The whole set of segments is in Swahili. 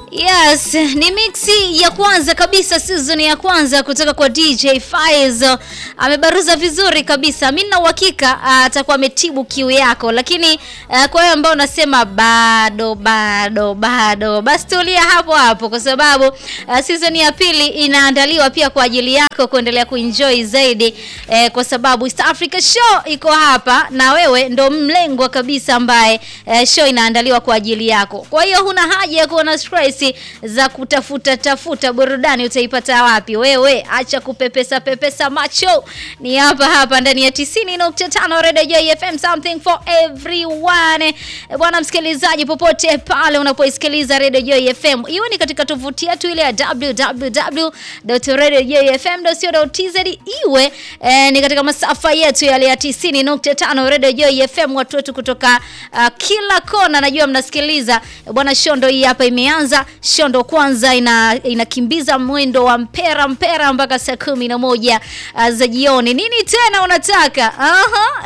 Yes, ni mixi ya kwanza kabisa season ya kwanza kutoka kwa DJ Faizo. Amebaruza vizuri kabisa. Mimi na uhakika atakuwa ametibu kiu yako, lakini uh, kwa hiyo ambao unasema bado bado bado, basi tulia hapo hapo kwa sababu uh, season ya pili inaandaliwa pia kwa ajili yako kuendelea kuenjoy zaidi eh, kwa sababu East Africa Show iko hapa na wewe ndo mlengwa kabisa ambaye eh, show inaandaliwa kwa ajili yako. Kwa hiyo huna haja ya kuwa na stress za kutafuta tafuta burudani utaipata wapi? Wewe acha kupepesa pepesa macho, ni hapa hapa ndani ya 90.5 Radio Joy FM, something for everyone. Bwana msikilizaji, popote pale unapoisikiliza Radio Joy FM, iwe ni katika tovuti yetu ile ya www.radiojoyfm.co.tz, iwe eh, ni katika masafa yetu yale ya 90.5 Radio Joy FM, watu wetu kutoka uh, kila kona, najua mnasikiliza bwana. Shondo hii hapa imeanza shondo kwanza ina inakimbiza mwendo wa mpera mpera mpaka saa kumi na moja uh, za jioni. Nini tena unataka? Aha.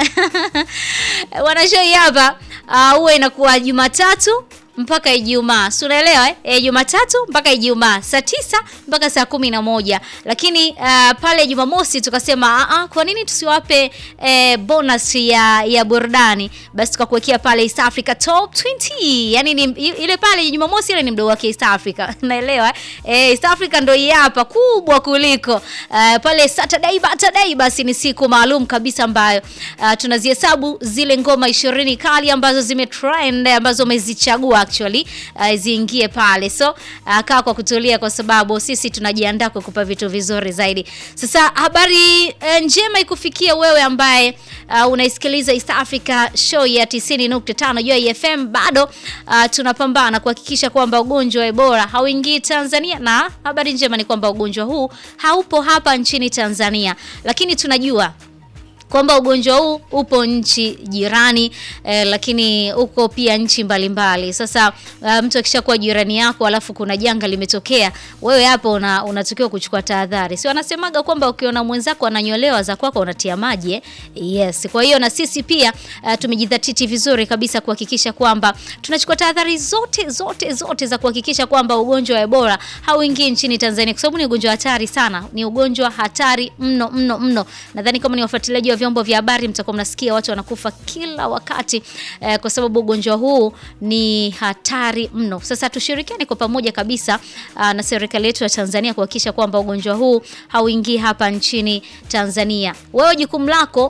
Bwana show hii hapa huwa uh, inakuwa Jumatatu mpaka Ijumaa, si unaelewa eh? E, Jumatatu mpaka Ijumaa saa tisa mpaka saa kumi na moja lakini uh, pale Jumamosi tukasema uh, uh, kwa nini tusiwape eh, bonus ya ya burudani? Basi tukakuwekea pale East Africa Top 20 yani ni, ile pale Jumamosi ile ni mdogo wake East Africa naelewa eh? East Africa ndio hii hapa kubwa kuliko uh, pale Saturday Saturday, basi ni siku maalum kabisa ambayo uh, tunazihesabu zile ngoma ishirini kali ambazo zimetrend ambazo umezichagua actually uh, ziingie pale, so uh, kaa kwa kutulia, kwa sababu sisi tunajiandaa kukupa vitu vizuri zaidi. Sasa habari uh, njema ikufikia wewe ambaye uh, unaisikiliza East Africa Show ya 90.5 Joy FM. Bado uh, tunapambana kuhakikisha kwamba ugonjwa wa Ebola hauingii Tanzania, na habari njema ni kwamba ugonjwa huu haupo hapa nchini Tanzania, lakini tunajua kwamba ugonjwa huu upo nchi jirani eh, lakini uko pia nchi mbalimbali mbali. Sasa uh, mtu akishakuwa jirani yako alafu kuna janga limetokea, wewe hapo una, unatakiwa kuchukua tahadhari. Si wanasemaga kwamba ukiona mwenzako ananyolewa za kwako unatia maji eh? Yes. Kwa hiyo na sisi pia uh, tumejidhatiti vizuri kabisa kuhakikisha kwamba tunachukua tahadhari zote zote zote za kuhakikisha kwamba ugonjwa wa Ebola hauingii nchini Tanzania, kwa sababu ni ugonjwa hatari sana, ni ugonjwa hatari mno mno mno. Nadhani kama ni wafuatiliaji wa vyombo vya habari mtakuwa mnasikia watu wanakufa kila wakati eh, kwa sababu ugonjwa huu ni hatari mno. Sasa tushirikiane kwa pamoja kabisa uh, na serikali yetu ya Tanzania kuhakikisha kwamba ugonjwa huu hauingii hapa nchini Tanzania. Wewe jukumu lako